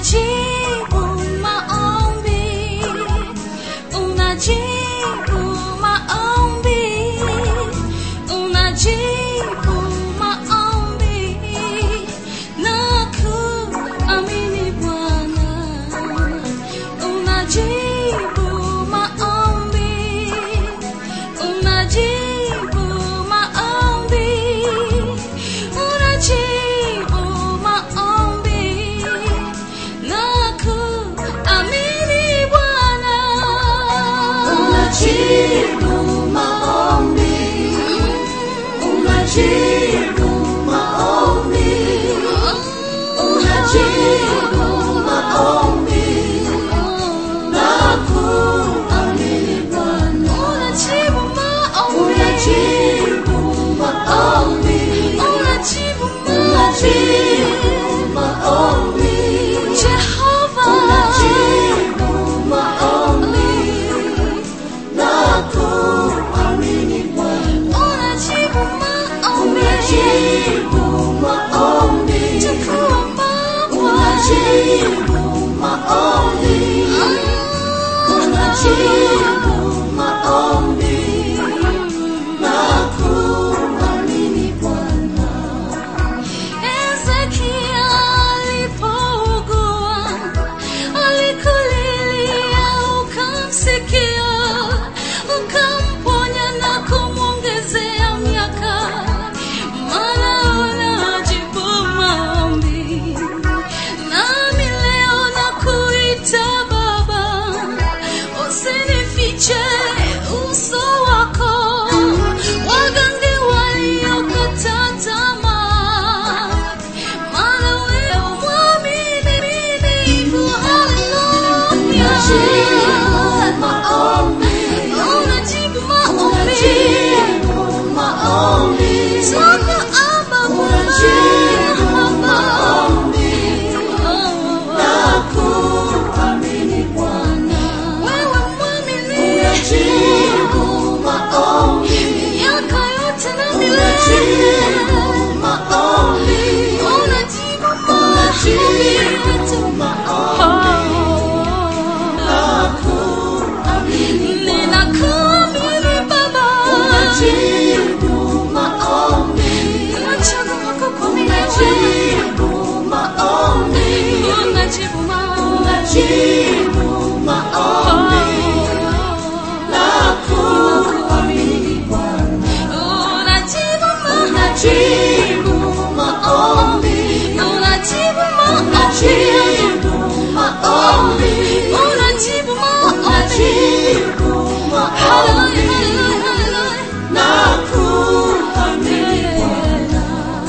unajibu maombi, unajibu maombi, unajibu maombi na kuamini Bwana, unajibu maombi, unajibu maombi, unajibu maombi na kuamini Bwana, Unajibu maombi, unajibu maombi, unajibu maombi na kuamini Bwana. unajibu maombi, Unajibu maombi, unajibu unajibu maombi, Jehova, unajibu maombi na kuamini Bwana. unajibu maombi, Unajibu maombi, tukuomba unajibu maombi, unajibu maombi na kuamini Bwana. Ezekia alipougua, alikulilia ukamsikia, ukamponya na kumwongezea miaka, maana unajibu maombi. Nami leo nakuita Baba, usinifiche uso wako, wagange waliokata tamaa, maana wewe mwaminifu. Haleluya. Unajibu maombi, Unajibu maombi. unajibu maombi, Tunakuomba unajibu Baba. maombi na Oh, kuamini Bwana. wewe mwaminifu. Unajibu maombi, Miaka yote na milele. unajibu maombi, Unajibu unajibu maombi na kuamini Ninakuamini Baba. Unajibu maombi, Ninachagua kukuamini wewe. unajibu maombi, Unajibu maombi. unajibu maombi na kuamini Bwana. Unajibu maombi. Unajibu maombi, Unajibu maombi. unajibu maombi, Unajibu maombi. unajibu maombi Hallelujah, hallelujah, hallelujah. na kuamini Bwana.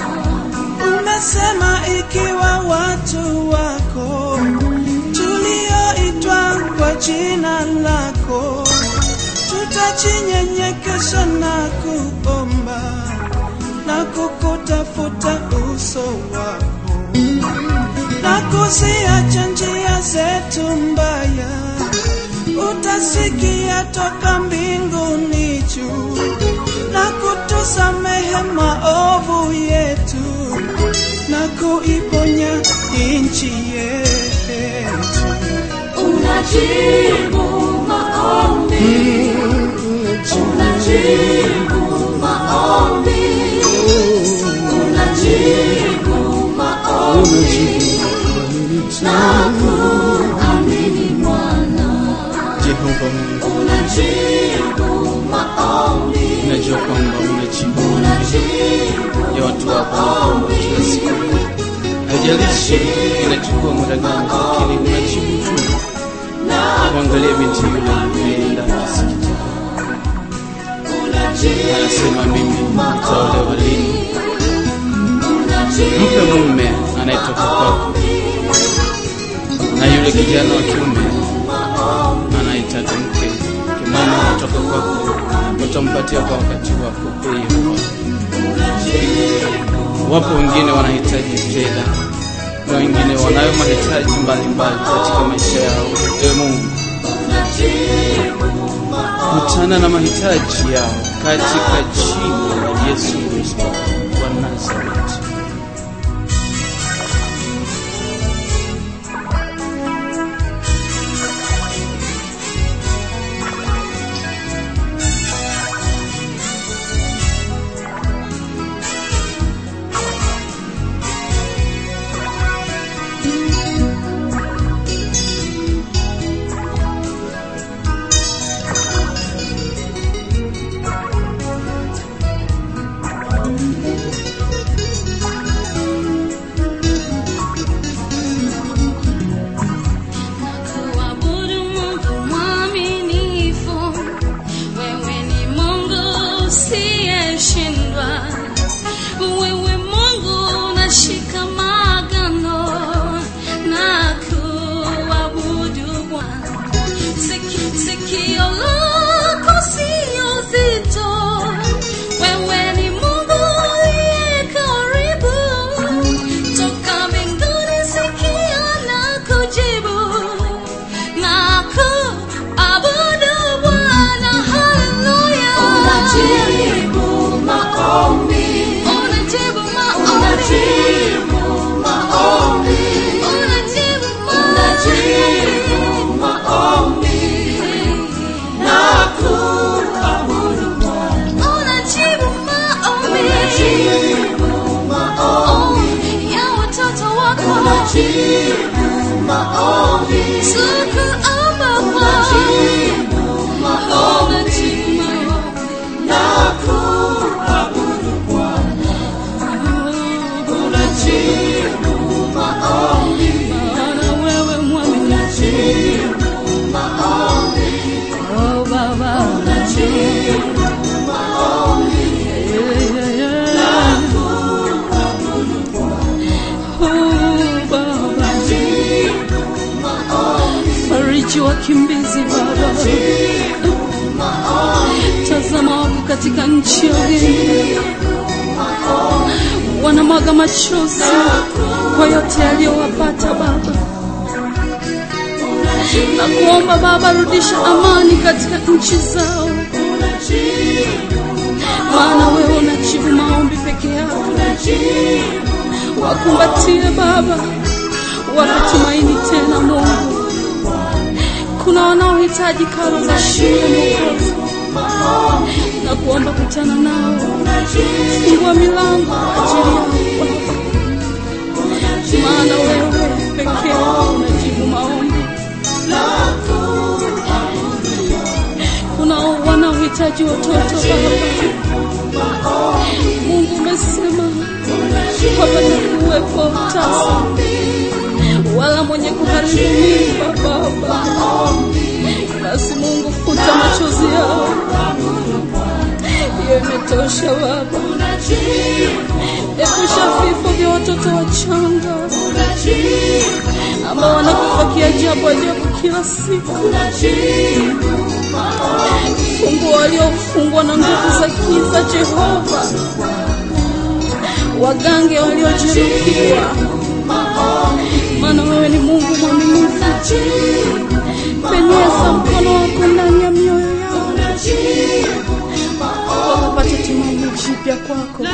Umesema ikiwa watu wako tulioitwa kwa jina lako tutajinyenyekesha na kuomba na kukutafuta uso wako na kuziacha njia zetu mbaya, utasikia toka mbinguni juu na kutusamehe maovu yetu na kuiponya nchi yetu. Unajibu maombi, unajibu maombi, unajibu maombi na kuamini Bwana. Jehova Mungu, Unajibu maombi, najua kwamba unajibu unajibu ya watu wako wanapoomba kila siku. Haijalishi inachukua muda gani, lakini unajibu tu. Mwangalie binti yule aliyeenda msikitini, anasema mimi nitaolewa lini? Mpe mume anayetoka kwako, na yule kijana wa kiume anahitaji mke mke mwema kutoka kwako, utampatia kwa wakati wako. Ee Bwana. Wapo wengine wanahitaji fedha na wengine wanayo mahitaji mbalimbali katika maisha yao. Ewe Mungu, kutana na mahitaji yao katika jina la Yesu Kristo wa Nazareti. unajibu maombi, Tukuomba Bwana, unajibu maombi unajibu maombi. na kuabudu Bwana, unajibu maombi, Bwana wewe mwaminifu. unajibu maombi, Oh, Baba. unajibu maombi Yeah, yeah, yeah. na kuabudu Bwana, Oh, Baba. unajibu maombi, Fariji wakimbizi Baba, unajibu maombi, tazama wako katika nchi ya ugeni, wanamwaga machozi kwa yote yaliyowapata Baba, na kuomba Baba, rudisha amani katika nchi zao, maana wewe unajibu maombi peke yako. Wakumbatie Baba, wape tumaini tena Mungu. Kuna wanaohitaji karo za shule Mwokozi, na kuomba kutana nao, fungua milango kwa ajili yao Baba, maana wewe peke yako unajibu maombi. Kuna wanaohitaji watoto Baba, Mungu umesema hapata kuwepo tasa wala mwenye kuharibu mimba Baba. Basi Mungu, futa machozi yao, hiyo imetosha Baba. Epusha vifo vya watoto wachanga ambao wanakufa kiajabu ajabu kila siku. Fungua waliofungwa na nguvu za giza, Jehova, wagange waliojeruhiwa, maana wewe ni Mungu mwaminifu. Penyeza mkono wako ndani ya mioyo yao, wakapate tumaini jipya kwako.